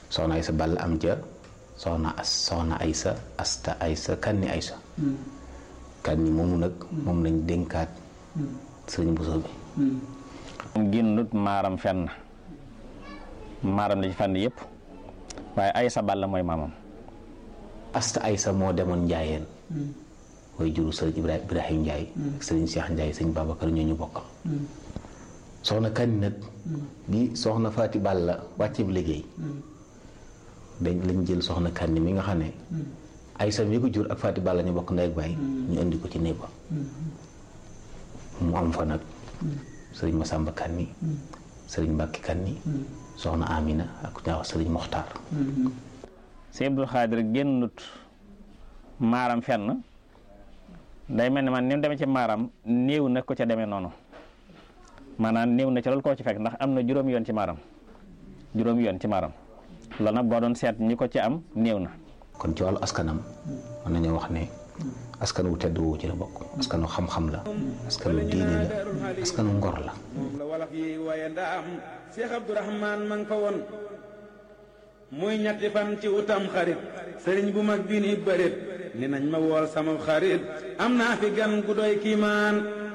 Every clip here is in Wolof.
soxna Aysa Ball am ja soxna as soxna Aysa asta Aysa kanni Aysa kanni moomu nag moom lañ dénkaat sëriñ Bousso bi moom génnut maaram fenn maaram la ci fànn yëpp waaye Aysa Ball mooy maamam asta Aysa moo demoon njaayeen way juru sëriñ Ibrahima Ibrahim Ndiaye ak sëriñ Cheikh Ndiaye sëriñ Babacar ñoo ñu bokkal soxna kanni nag bi soxna Faati Balla wàcce bi liggéey dañ lañ jël soxna kanni mi nga xam ne Aysa mi ko jur ak Faati Balla ñu bokk ndey ak baay ñu indi ko ci néeg ba mu am fa nag sëriñ Masamba kanni sëriñ Mbàkki kanni soxna Amina ak ñaaw sëriñ Moxtaar sëñ Abdul Xaadir génnut maaram fenn day mel ni man ni mu demee ci maaram néew na ko ca demee noonu maanaam néew na ca loolu koo ci fekk ndax am na juróomi yoon ci maaram juróomi yoon ci maaram loolu nag boo doon seet ñi ko ci am néew na kon ci wàllu askanam mën nañoo wax ne askan wu tedd woowu ci la bokk askanu xam-xam la askanu diine la askanu ngor la la wolof yi waaye ndaam Cheikh Abdourahman ma nga fa woon muy ñetti fan ci utam xarit sëriñ bu mag bi ni bërit ni nañ ma wool sama xarit am naa fi gan gu doy kiimaan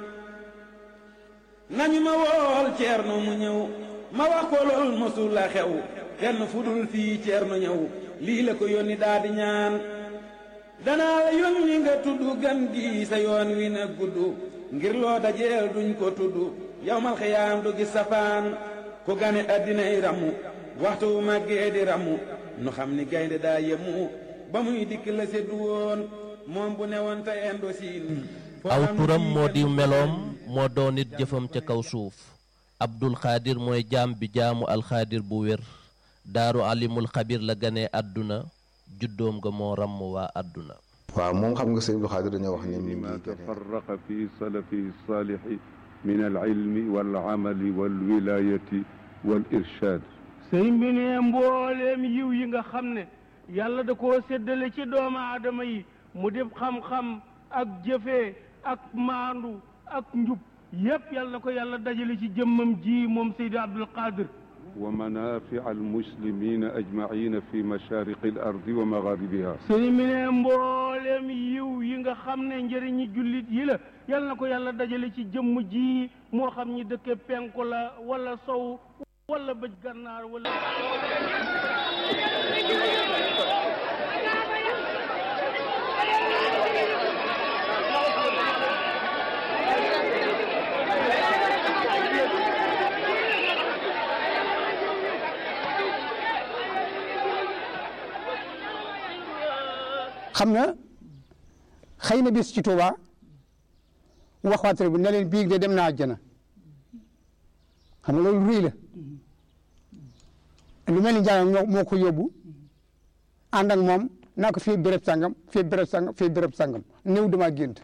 nañu ma wool ceerno mu ñëw ma wax ko lool mosul la xew kenn fu dul fii ceerno ñëw lii la ko yónni daa di ñaan danaa la yónni nga tudd gan gi sa yoon wi na gudd ngir loo dajeel duñ ko tudd yawmal xiyaam du gis safaan ku gane addinay ramu waxtu wu màggee di ramu nu xam ni gaynde daa yemu ba muy dikk la seddu woon moom bu newoon te endo siin aw turam moo di meloom moo doon it jëfam ca kaw suuf abdul xaadir mooy jaam bi jaamu alxaadir bu wér daaru alimul xabir la ganee àdduna juddoom nga moo ràmm waa àdduna waaw moom xam nga sëñ Abdou Khadre dañoo wax ne mi ما ngi gane تفرق في سلفه الصالح من العلم والعمل والولاية والإرشاد sëriñ bi ne mbooleem yiw yi nga xam ne yàlla da koo séddale ci doomu aadama yi mu def xam-xam ak jëfee ak maandu ak njub yépp yàlla na ko yàlla dajale ci jëmmam ji moom Seydi Abdul Qadir ومنافع المسلمين أجمعين في مشارق الأرض ومغاربها sëriñ bi ne mbooleem yiw yi nga xam ne njëriñi jullit yi la yàlla na ko yàlla dajale ci jëmm ji moo xam ñi dëkke penku la wala sow wala bëj gànnaar wala xam na xëy na bis ci Tuuba wax waatare bu ne leen biig de dem naa àjjana xam nga loolu ruy la lu mel ni jaamam moo moo ko yóbbu ànd ak moom naa ko fii béréb sangam fii béréb sangam fii béréb sangam néew dama gént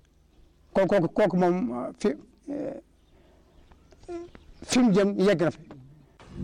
kooku kooku kooku moom fi fi mu jëm yegg na fi